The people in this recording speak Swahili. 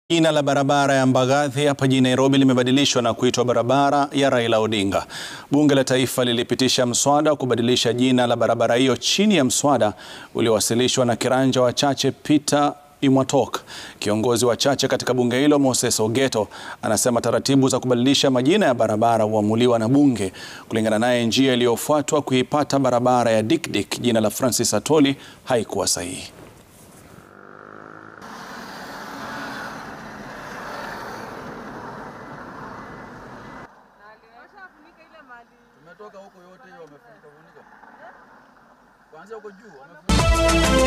Jina la barabara ya Mbagathi hapa jijini Nairobi limebadilishwa na kuitwa barabara ya Raila Odinga. Bunge la Taifa lilipitisha mswada wa kubadilisha jina la barabara hiyo chini ya mswada uliowasilishwa na kiranja wa Chache Peter Imwatok. Kiongozi wa Chache katika bunge hilo Moses Ogeto anasema taratibu za kubadilisha majina ya barabara huamuliwa na bunge. Kulingana naye, njia iliyofuatwa kuipata barabara ya Dikdik jina la Francis Atoli haikuwa sahihi. Tumetoka huko yote hiyo wamefunika funika. Kuanzia huko juu wamefunika.